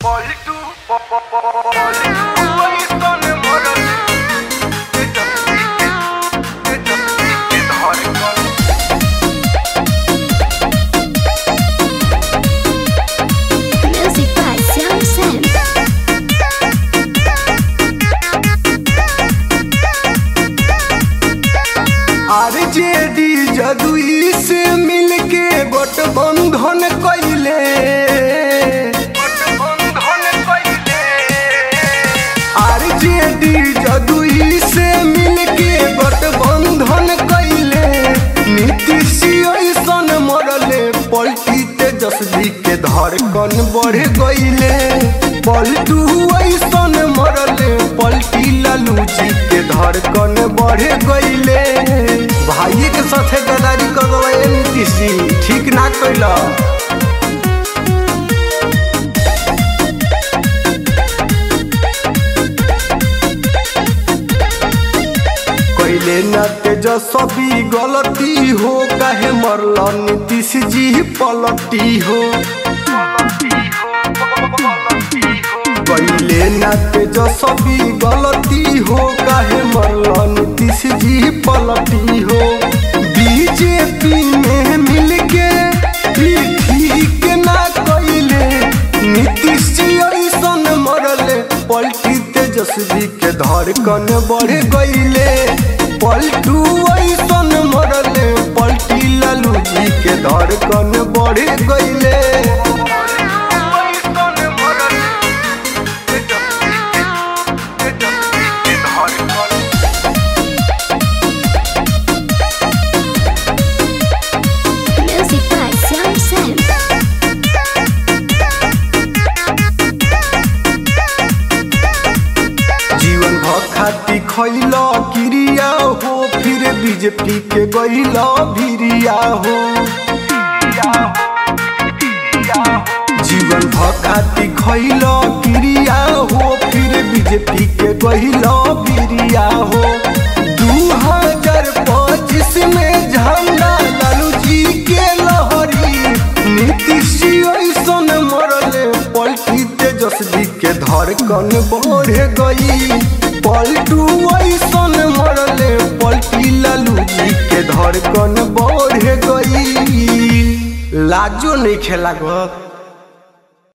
Politu, po- po- po- politu, Winston Morales. এটা থেকে, এটা থেকে ধরে কল। Music by Sam Sam. RJD जदुई से मिलके गठबंधन कैले গঠবন্ধন কইলে, आरजेडी जदुई से मिलके गठबंधन कैले नीतीश ऐसन मरले पलटी तेजस्वी के धड़कन बढ़ गईले पलटू ऐसन मरले पलटी लालू जी के धड़कन बढ़ गईले भाई के साथे गदारी कर गए नीतीश जी ठीक ना कैला कैले न तेजस्वी गलती हो काहे मरल नीतीश जी पलटी हो कैले न तेजस्वी गलती हो काहे मरल नीतीश जी पलटी हो बीजेपी में मिलके भी ठीक ना कैले नीतीश जी ऐसन मरले पलटी तेजस्वी के धड़कन बढ़ गईले पलटू ऐसन मरले पलटी लालू जी के धड़कन बढ़ गईले Winston Morales. এটা থেকে, এটা থেকে ধরে কল। Music by Sam Sam. जीवन भखाती खैल क्रिया हो फिर बीजेपी के गैल भिरिया हो जीवन भखाती खैल क्रिया हो फिर बीजेपी के गैल भिरिया हो दू हजार पच्चीस में झंडा लालू जी के लहरी नीतीश जी ऐसन मरले पलटी तेजस्वी के धड़कन बढ़ गई पलटू ऐसन मरले पलटी लालू जी के धड़कन बढ़ गई लाजो नहीं खेला गो